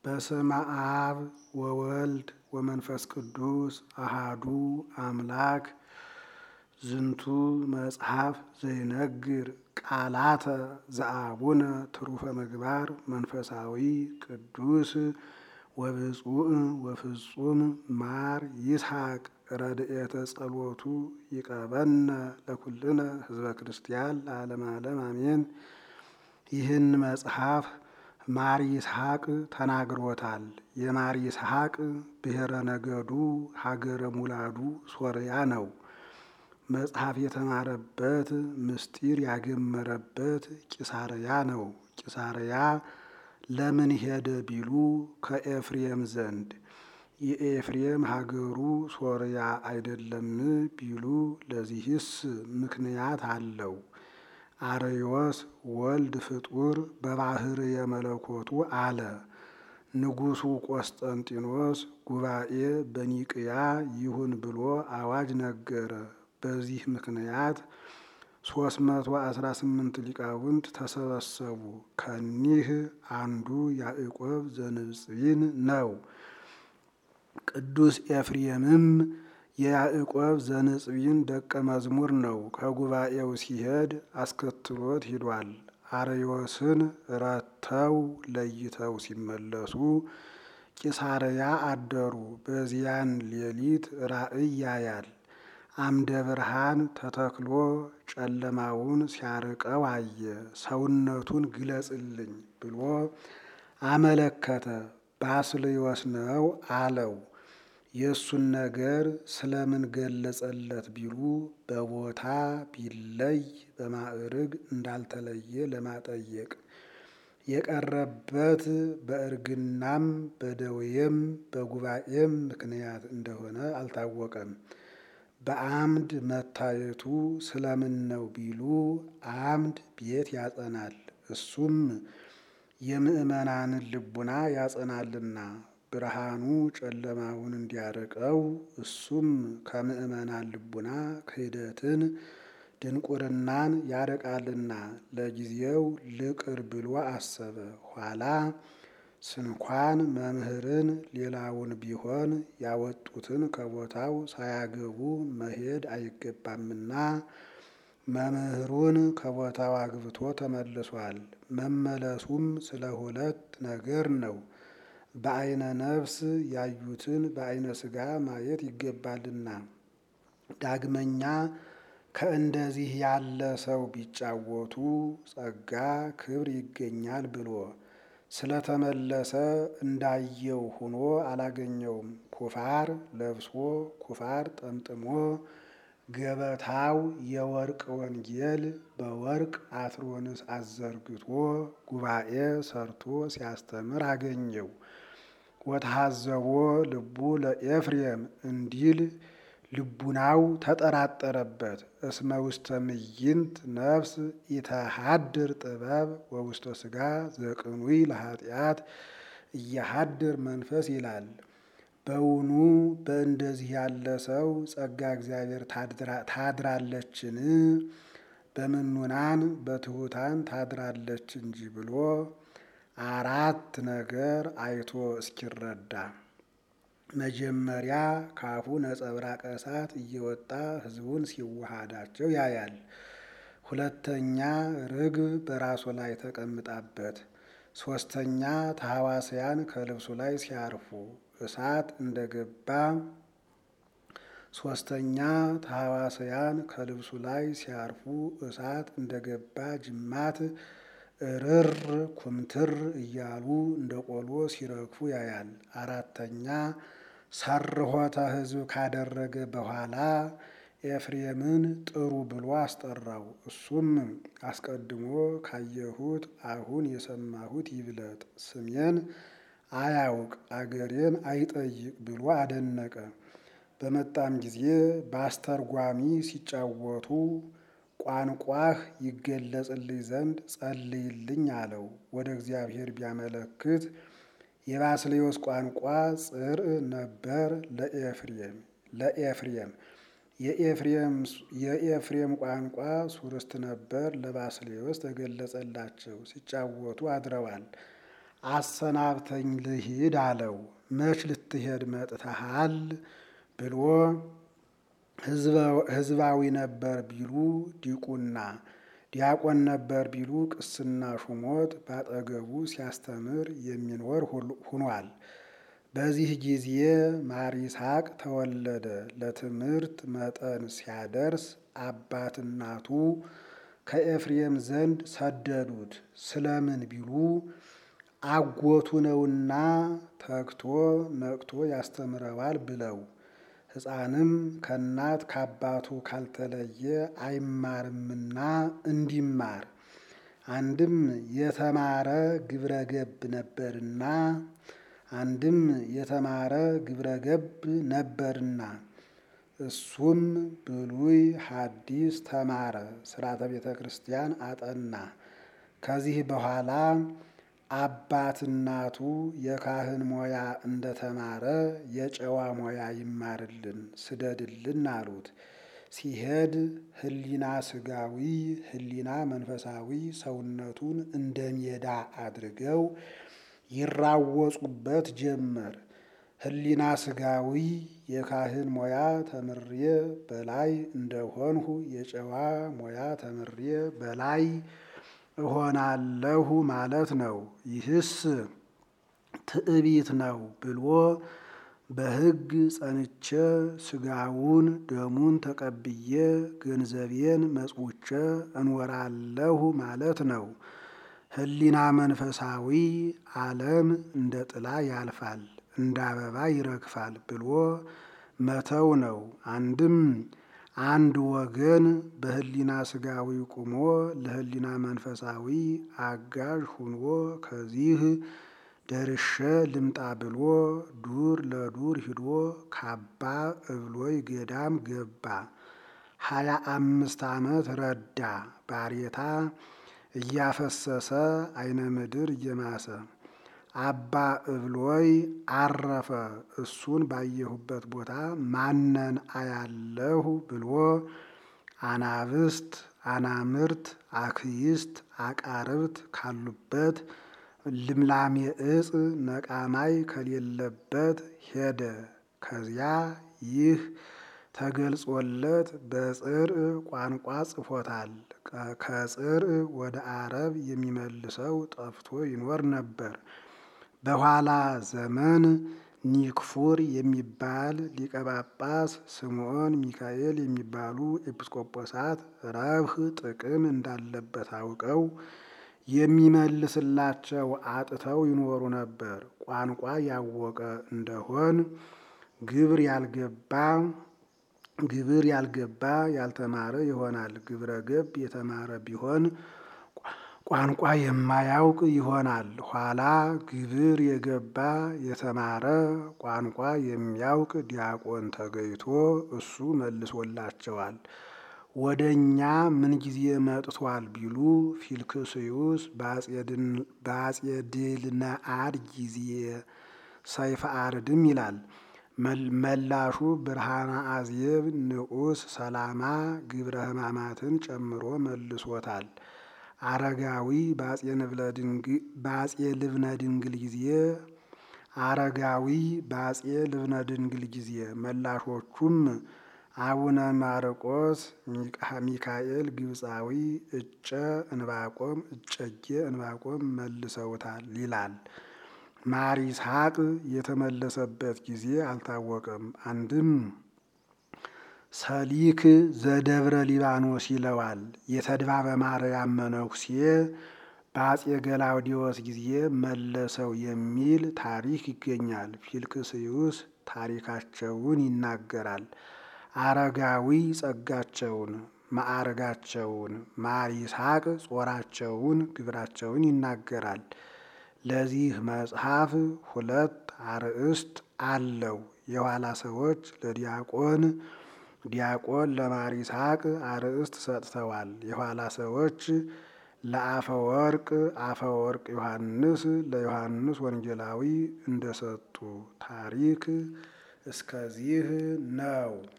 በስመ አብ ወወልድ ወመንፈስ ቅዱስ አሃዱ አምላክ ዝንቱ መጽሐፍ ዘይነግር ቃላተ ዘአቡነ ትሩፈ ምግባር መንፈሳዊ ቅዱስ ወብፁዕ ወፍጹም ማር ይስሐቅ ረድኤተ ጸሎቱ ይቀበነ ለኩልነ ህዝበ ክርስቲያን ለዓለም ዓለም አሜን። ይህን መጽሐፍ ማር ይስሐቅ ተናግሮታል። የማር ይስሐቅ ብሔረ ነገዱ ሀገረ ሙላዱ ሶርያ ነው። መጽሐፍ የተማረበት ምስጢር ያገመረበት ቂሳርያ ነው። ቂሳርያ ለምን ሄደ ቢሉ ከኤፍሬም ዘንድ የኤፍሬም ሀገሩ ሶርያ አይደለም ቢሉ ለዚህስ ምክንያት አለው። አርዮስ ወልድ ፍጡር በባህር የመለኮቱ አለ። ንጉሡ ቆስጠንጢኖስ ጉባኤ በኒቅያ ይሁን ብሎ አዋጅ ነገረ። በዚህ ምክንያት ሶስት መቶ አስራ ስምንት ሊቃውንት ተሰበሰቡ። ከኒህ አንዱ ያዕቆብ ዘንጽቢን ነው። ቅዱስ ኤፍሬምም የያዕቆብ ዘንጽቢን ደቀ መዝሙር ነው። ከጉባኤው ሲሄድ አስከትሎት ሂዷል። አርዮስን ረተው ለይተው ሲመለሱ ቂሳርያ አደሩ። በዚያን ሌሊት ራእይ ያያል። አምደ ብርሃን ተተክሎ ጨለማውን ሲያርቀው አየ። ሰውነቱን ግለጽልኝ ብሎ አመለከተ። ባስልዮስ ነው አለው። የእሱን ነገር ስለምን ገለጸለት ቢሉ በቦታ ቢለይ በማዕርግ እንዳልተለየ ለማጠየቅ የቀረበት በእርግናም በደዌም በጉባኤም ምክንያት እንደሆነ አልታወቀም። በአምድ መታየቱ ስለምን ነው ቢሉ አምድ ቤት ያጸናል፣ እሱም የምዕመናንን ልቡና ያጸናልና ብርሃኑ ጨለማውን እንዲያርቀው እሱም ከምዕመናን ልቡና ክህደትን ድንቁርናን ያርቃልና ለጊዜው ልቅር ብሎ አሰበ። ኋላ ስንኳን መምህርን ሌላውን ቢሆን ያወጡትን ከቦታው ሳያገቡ መሄድ አይገባምና መምህሩን ከቦታው አግብቶ ተመልሷል። መመለሱም ስለ ሁለት ነገር ነው። በዓይነ ነፍስ ያዩትን በዓይነ ሥጋ ማየት ይገባልና፣ ዳግመኛ ከእንደዚህ ያለ ሰው ቢጫወቱ ጸጋ ክብር ይገኛል ብሎ ስለተመለሰ እንዳየው ሆኖ አላገኘውም። ኩፋር ለብሶ ኩፋር ጠምጥሞ ገበታው የወርቅ ወንጌል በወርቅ አትሮንስ አዘርግቶ ጉባኤ ሰርቶ ሲያስተምር አገኘው። ወተሐዘቦ ልቡ ለኤፍሬም እንዲል ልቡናው ተጠራጠረበት። እስመ ውስተ ምይንት ነፍስ ኢተሃድር ጥበብ ወውስተ ሥጋ ዘቅኑይ ለኃጢአት እያሃድር መንፈስ ይላል። በውኑ በእንደዚህ ያለ ሰው ጸጋ እግዚአብሔር ታድራለችን? በምኑናን በትሑታን ታድራለች እንጂ ብሎ አራት ነገር አይቶ እስኪረዳ መጀመሪያ ካፉ ነጸብራቀ እሳት እየወጣ ሕዝቡን ሲዋሃዳቸው ያያል። ሁለተኛ ርግብ በራሱ ላይ ተቀምጣበት፣ ሶስተኛ ተሐዋስያን ከልብሱ ላይ ሲያርፉ እሳት እንደገባ ሶስተኛ ተሐዋስያን ከልብሱ ላይ ሲያርፉ እሳት እንደገባ ጅማት እርር ኩምትር እያሉ እንደ ቆሎ ሲረግፉ ያያል። አራተኛ ሰርሖተ ሕዝብ ካደረገ በኋላ ኤፍሬምን ጥሩ ብሎ አስጠራው። እሱም አስቀድሞ ካየሁት አሁን የሰማሁት ይብለጥ፣ ስሜን አያውቅ አገሬን አይጠይቅ ብሎ አደነቀ። በመጣም ጊዜ በአስተርጓሚ ሲጫወቱ ቋንቋህ ይገለጽልኝ ዘንድ ጸልይልኝ አለው። ወደ እግዚአብሔር ቢያመለክት የባስልዮስ ቋንቋ ጽርዕ ነበር ለኤፍሬም ለኤፍሬም የኤፍሬም ቋንቋ ሱርስት ነበር ለባስልዮስ ተገለጸላቸው። ሲጫወቱ አድረዋል። አሰናብተኝ ልሂድ አለው። መች ልትሄድ መጥተሃል ብሎ ሕዝባዊ ነበር ቢሉ ዲቁና፣ ዲያቆን ነበር ቢሉ ቅስና ሹሞት ባጠገቡ ሲያስተምር የሚኖር ሁኗል። በዚህ ጊዜ ማር ይስሐቅ ተወለደ። ለትምህርት መጠን ሲያደርስ አባት እናቱ ከኤፍሬም ዘንድ ሰደዱት። ስለምን ቢሉ አጎቱ ነውና ተግቶ ነቅቶ ያስተምረዋል ብለው። ሕፃንም ከእናት ከአባቱ ካልተለየ አይማርምና እንዲማር አንድም የተማረ ግብረ ገብ ነበርና አንድም የተማረ ግብረ ገብ ነበርና እሱም ብሉይ ሐዲስ ተማረ፣ ሥርዓተ ቤተ ክርስቲያን አጠና። ከዚህ በኋላ አባት እናቱ የካህን ሞያ እንደተማረ የጨዋ ሞያ ይማርልን ስደድልን አሉት። ሲሄድ ሕሊና ስጋዊ ሕሊና መንፈሳዊ ሰውነቱን እንደ ሜዳ አድርገው ይራወጹበት ጀመር። ሕሊና ስጋዊ የካህን ሞያ ተምሬ በላይ እንደሆንሁ የጨዋ ሞያ ተምሬ በላይ እሆናለሁ ማለት ነው። ይህስ ትዕቢት ነው ብሎ በሕግ ጸንቼ ስጋውን ደሙን ተቀብዬ ገንዘቤን መጽውቼ እኖራለሁ ማለት ነው። ሕሊና መንፈሳዊ ዓለም እንደ ጥላ ያልፋል፣ እንደ አበባ ይረግፋል ብሎ መተው ነው። አንድም አንድ ወገን በሕሊና ስጋዊ ቁሞ ለሕሊና መንፈሳዊ አጋዥ ሁኖ ከዚህ ደርሼ ልምጣ ብሎ ዱር ለዱር ሂዶ ካባ እብሎይ ገዳም ገባ። ሀያ አምስት ዓመት ረዳ። ባሬታ እያፈሰሰ አይነ ምድር እየማሰ አባ እብሎይ አረፈ። እሱን ባየሁበት ቦታ ማነን አያለሁ ብሎ አናብስት፣ አናምርት፣ አክይስት፣ አቃርብት ካሉበት ልምላሜ እጽ ነቃማይ ከሌለበት ሄደ። ከዚያ ይህ ተገልጾለት በጽርዕ ቋንቋ ጽፎታል። ከጽርዕ ወደ አረብ የሚመልሰው ጠፍቶ ይኖር ነበር። በኋላ ዘመን ኒክፉር የሚባል ሊቀ ጳጳስ፣ ስምዖን ሚካኤል የሚባሉ ኤጲስቆጶሳት ረብህ ጥቅም እንዳለበት አውቀው የሚመልስላቸው አጥተው ይኖሩ ነበር። ቋንቋ ያወቀ እንደሆን ግብር ያልገባ ግብር ያልገባ ያልተማረ ይሆናል። ግብረ ገብ የተማረ ቢሆን ቋንቋ የማያውቅ ይሆናል። ኋላ ግብር የገባ የተማረ ቋንቋ የሚያውቅ ዲያቆን ተገይቶ እሱ መልሶላቸዋል። ወደ እኛ ምን ጊዜ መጥቷል ቢሉ ፊልክስዩስ በአጼ ድልነአድ ጊዜ ሰይፈ አርድም ይላል። መላሹ ብርሃነ አዝየብ ንዑስ ሰላማ ግብረ ሕማማትን ጨምሮ መልሶታል። አረጋዊ በአጼ ልብነ ድንግል ጊዜ አረጋዊ በአጼ ልብነ ድንግል ጊዜ መላሾቹም አቡነ ማርቆስ ሚካኤል ግብፃዊ እጨ እንባቆም እጨጌ እንባቆም መልሰውታል ይላል። ማር ይስሐቅ የተመለሰበት ጊዜ አልታወቀም። አንድም ሰሊክ ዘደብረ ሊባኖስ ይለዋል። የተድባበ ማርያም መነኩሴ በአጼ ገላውዲዮስ ጊዜ መለሰው የሚል ታሪክ ይገኛል። ፊልክስዩስ ታሪካቸውን ይናገራል። አረጋዊ ጸጋቸውን፣ ማዕርጋቸውን፣ ማር ይስሐቅ ጾራቸውን፣ ግብራቸውን ይናገራል። ለዚህ መጽሐፍ ሁለት አርእስት አለው። የኋላ ሰዎች ለዲያቆን ዲያቆን ለማር ይስሐቅ አርእስት ሰጥተዋል። የኋላ ሰዎች ለአፈወርቅ አፈወርቅ ዮሐንስ ለዮሐንስ ወንጌላዊ እንደሰጡ ታሪክ እስከዚህ ነው።